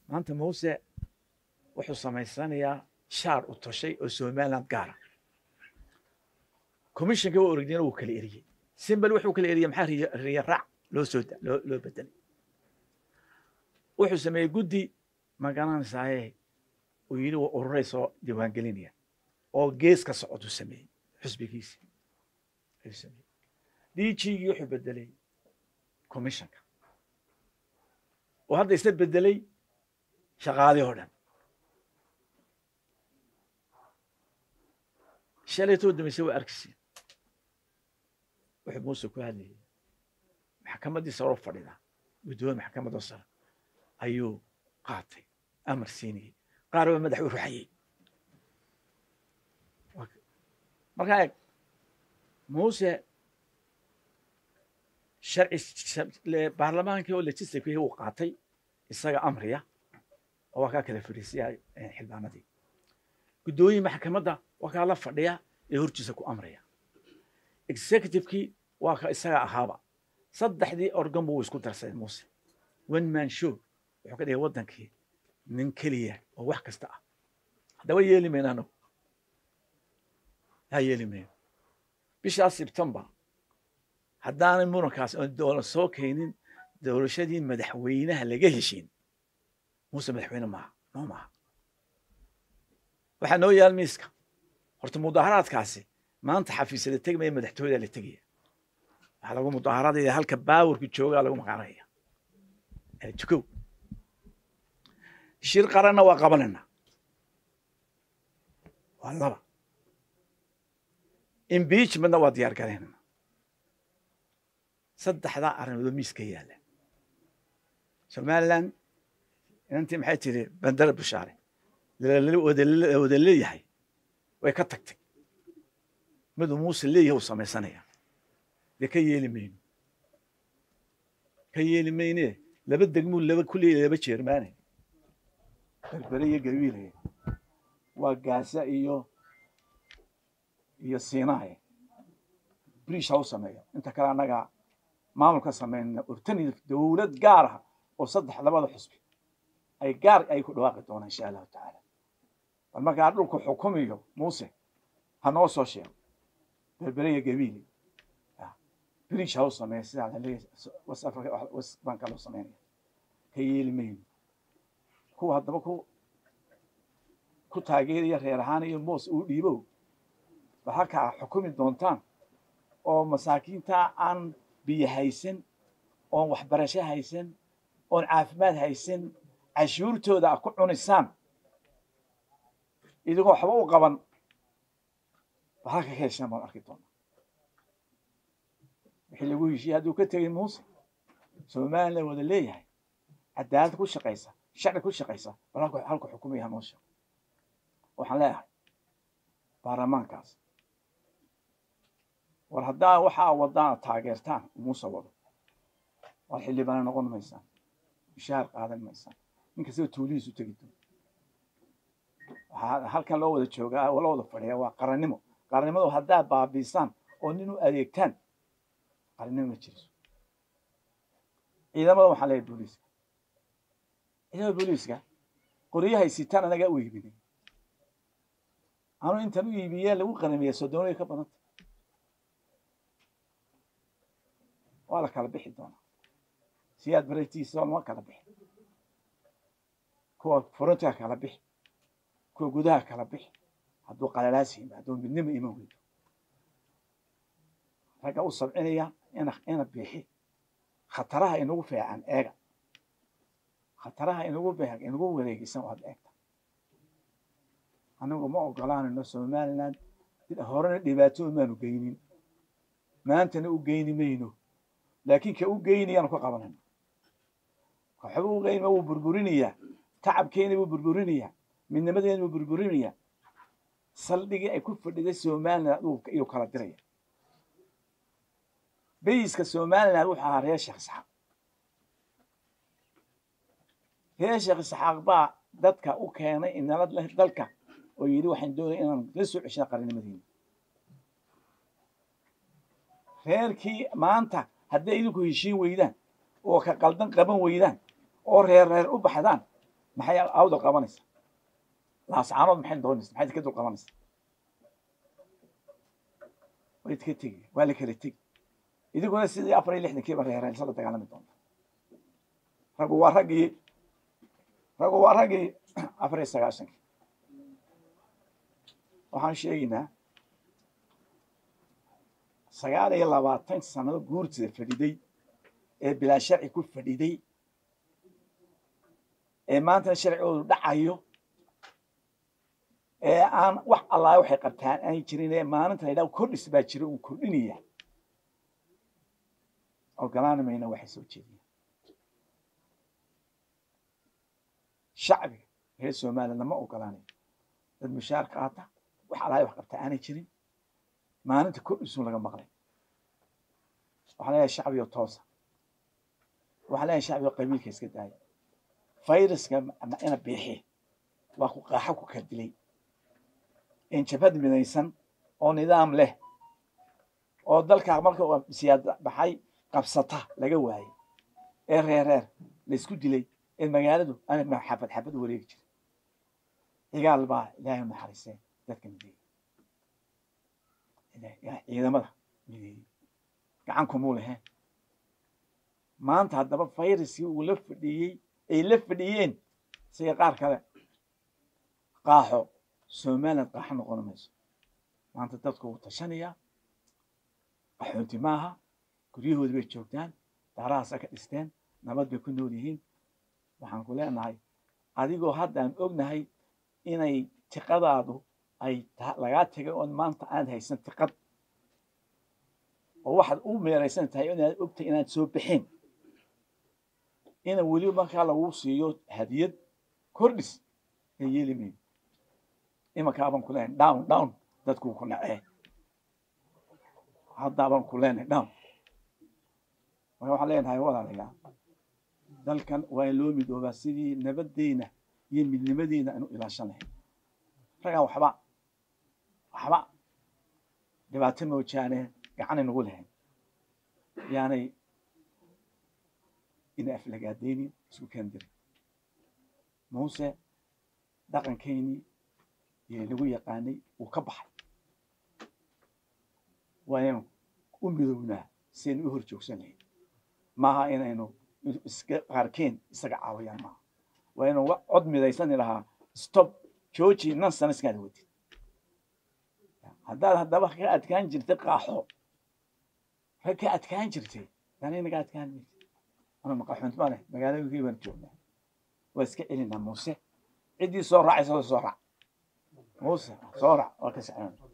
maanta muuse wuxuu samaysanayaa shaar u toshay oo somaliland gaara commissionka waa orogdina wuu kala eriyey simbal wuxuu kala eriyey maxaa riya riya raac loo soo da- loo loo bedelay wuxuu sameeyey guddi ma garanaysaaye uu yidhi waa ururay soo diiwaangelinaya oo gees ka socoduu sameeyey xusbigiisi ayuu sameeyey dgigii wuxuu bedelay commissionka oo hadda isla bedelay shaqaalii oo dhan shalaytoo dambayse waa arkisiin wuxuu muuse ku hadlayay maxkamaddii sare oo fadhida guddoomiye maxkamadda sare ayuu qaatay amar siinayey qaar baa madax u ruxayey markaa eeg muuse sharci baarlamaankii oo legislativekii uu qaatay isaga amriya oo waa kaa kala fadhiisiya xildhibaanadii guddoomiye maxkamadda waa kaa la fadhiya ee hortiisa ku amraya executivekii waa ka isaga ahaaba saddexdii organ buu isku darsaday muuse one man show wuxuu ka dhigay waddankii nin keliya oo wax kasta ah haddaba yeeli mayno anagu haa yeeli mayno bishaas sebtembar haddaanay murankaas oon doola soo keenin doorashadii madaxweynaha laga heshiin muuse madaxweyne maaha noo maaha waxaa noo yaal miiska horta mudaharaadkaasi maanta xafiisyada tegmaya madaxtooyada la tegaya waxaa lagu mudaharaadaya halka baawarku joogaa lagu maqaanaya tukow shir qaranna waa qabanayna waa laba impeachmentna waa diyaar garaynana saddexdaa arrimoodoo miiska yaalla somaliland inantii maxay tiri bandara bushaare wada leeyahay way ka tagtay miduu muuse leeyahay uu samaysanaya dee ka yeeli mayno ka yeeli mayne laba degmuu laba ku leeyahay laba jeermaane berbere iyo gawiilaya waa gaasa iyo iyo siinaaye briish ha u sameeyo inta kale annaga maamulka sameynna urtani dowlad gaar ah oo saddex labada xusbi ay gaar ay ku dhawaaqi doonaan insha allahu tacaala bal markaa dhulku xukumiyo muuse ha noo soo sheego berbere iyo gawiili briish ha u sameeya sidaa laleeyahay west africa west banka loo sameynaya ka yeeli mayno kuwa haddaba ku ku taageeraya reer ahaan iyo moos uu dhiibow bal halkaa xukumi doontaan oo masaakiinta aan biyo haysan oon waxbarasho haysan oon caafimaad haysan cashuurtooda a ku cunisaan idigoo waxba u qaban bal halka ka heshaan baan arki doonaa wixii lagu heshiiyey hadduu ka tegay muuse somaliland wada leeyahay cadaalad ku shaqaysa sharci ku shaqaysa bal halku halku xukumaya noo sheego waxaan leeyahay baarlamaankaas war haddaa waxaa wadaan taageertaan muuse wado war xildhibaana noqon maysaan mushaar qaadan maysaan nin kastaba tuulihiisu tegi doon waxaa halkan loo wada joogaa loo wada fadhiya waa qarannimo qarannimadu haddaa baabiisaan oo nin u adeegtaan qarannimo ma jiriso ciidamada waxaan leeyahay booliiska ciidamada booliiska qoryahay sitaan anagaa u iibinay anu intan u iibiyee lagu qaramiya sodoonaya ka badanta waa la kala bixi doonaa siyaad baratiisa lama kala bixi kuwa furuntiga kala bixi kuwa gudaha kala bixi hadduu qalalaas yimi hadduu midnimo iman weydo ragga u sabcinaya ina ina bixi khataraha inagu feecan eega khataraha inagu beeg inagu wareegisan waad eegta anigu ma ogolaanayno somaliland horena dhibaato maanu geynin maantana u geyni mayno laakiin ka u geynayaan ku qabanayna waxba u geynima wuu burburinayaa tacabkeena wuu burburinayaa midnimadeena wuu burburinayaa saldhigii ay ku fadhiday somaliland iyuu kala diraya bayiska somaliland wuxuu ahaa reer sheekh isxaaq reer sheekh isxaaq baa dadka u keenay inala dalka oo yidhi waxaan doonaya inaan la soo ceshana qarannimadiina reerkii maanta hadday idinku heshiin weydaan oo ka qaldan qaban weydaan oo reer reer u baxdaan maxay awdal qabanaysa laascaanood maxay doonaysa maxay ka dul qabanaysa way idka tegi waa la kala tegi idiguna sidii afar iyo lixdankiiba reereensa la dagaalami doonta raggu waa raggii raggu waa raggii afar iyo sagaashankii waxaan sheegaynaa sagaal iyo labaatan sanado guurtida fadhiday ee bilaa sharci ku fadhiday ee maantana sharcigoodu dhacayo ee aan wax allaa waxay qabtaan aan jirin ee maalinta la yidhaha kordhis baa jira uu kordhinaya ogolaani mayna waxay soo jeediyaan shacbiga reer somaliland lama ogolaanayo dad mushaar qaata wax allaa wax qabta aanay jirin maalinta kordhisun laga maqlay waxaan leeyahay shacbiga toosa waxaan leeyahay shacbiga qabiilka iska daaya fayraska ina biixi waa ku qaaxo ku kala dilay in jabhad midaysan oo nidaam leh oo dalkaa marka siyaad baxay qabsata laga waayey ee reer reer la isku dilay ee magaaladu ana xabad xabad wareegi jiray cigaal baa ilaahay naxariisee dadka mideeyey ciidamada mideeyey gacan kumuu leheen maanta haddaba fayraskii uu la fadhiyey ay la fadhiyeen sida qaar kale qaaxo somaliland qaaxo noqon mayso maanta dadku wuu tashanayaa qaxoonti maaha guryahoodi bay joogtaan daarahaasa ka dhisteen nabad bay ku nool yihiin waxaan ku leenahay adigoo haddaan ognahay inay tiqadaadu ay lagaa tegay oon maanta aad haysan tiqad oo waxaad u meeraysan tahay inaad ogtahay inaad soo baxeen ina weli markaa lagu siiyo hadiyad kordhis ee yeeli mayno imankaabaan ku leenahay down down dadkuu ku nacee haddaabaan ku leenahay down marka waxaan leenahay walaalayaa dalkan waa in loo midoobaa sidii nabaddeena iyo midnimadeena aanu ilaashan lahayn raggaan waxba waxba dhibaato moojaane gacanay nagu lahayn yaanay ina aflagaadaynin isku keen dirin muuse dhaqankeynii iyo lagu yaqaanay wuu ka baxay waa inaynu u midownaa si aynu u hor joogsan lahayn maaha inaynu iska qaarkeen isaga caawayaan maaha waa inuu cod midaysani lahaa stop jooji nan sana iskaada wadid haddaad haddaba ka adkaan jirtay qaaxo rag ka adkaan jirtay yani naga adkaan maysa ana maqaxunt ma leh magaaladii baan joognaa waa iska celinaa muuse ciddii soo raacaysa soo raac muuse soo raac waa ka socon